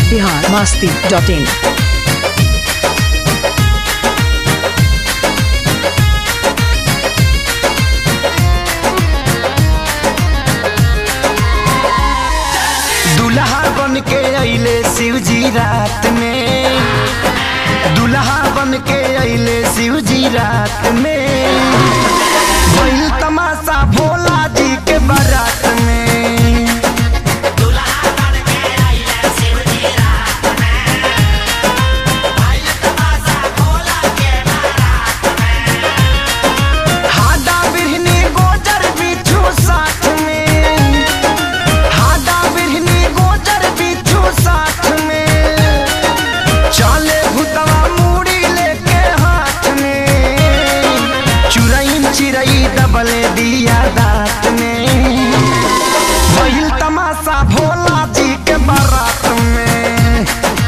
Bihar Masti dot in दुल्हा बन के अइले शिव जी रात में दुल्हा बन के अइले शिव जी रात में भइल तमाशा भोला जी के बारात में हाडा बिरहनी गोजर बिच्छू साथ में हाडा बिरहनी गोजर बिच्छू साथ में चले भूतवा मूड़ी लेके हाथ में चुरई चिरई दबले दिया दांत में भइल तमाशा भोला जी के बारात में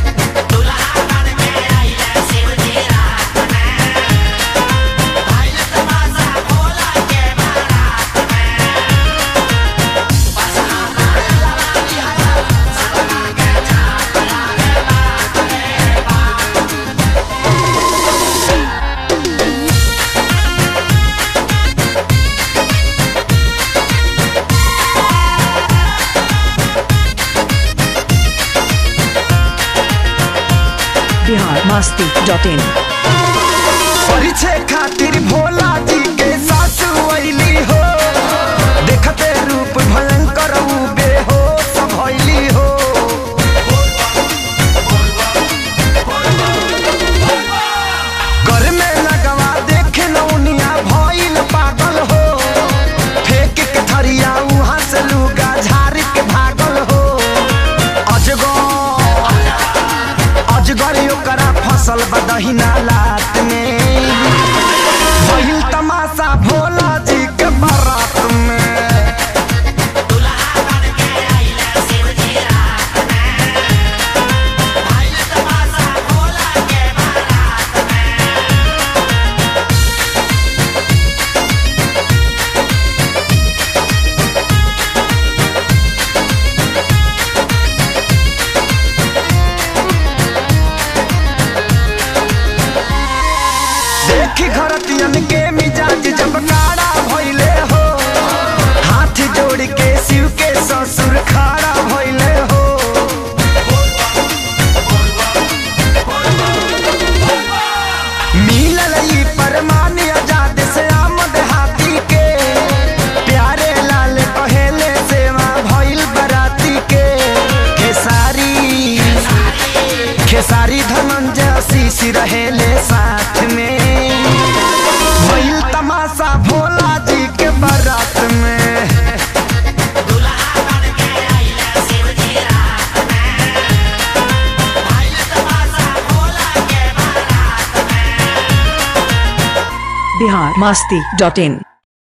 बिहार मास्ती डॉट इन परिचय खातिर भोला जी के सासु अइली हो देखते रूप भयंकर ऊ बेहोश भइली हो घर में लगवा देखे नौनिया भइल पागल हो फेंक के थरिया उहाँ से लुगा झाड़ के भागल हो अजगर अजगर ओकरा फसल बदहिना लात में भइल तमाशा भोला जी के बारात में देखी घरतियन के मिजाज जब काड़ा भइले हो हाथ जोड़ के शिव के ससुर खाड़ा भइले हो मिलल ई परमान आजाद से आमद हाथी के प्यारे लाल कहेले सेवा भइल बराती के खेसारी खेसारी धनंजय शीश रहेले साथ में भइल तमाशा भोला जी के बारात में बिहार मास्ती डॉट इन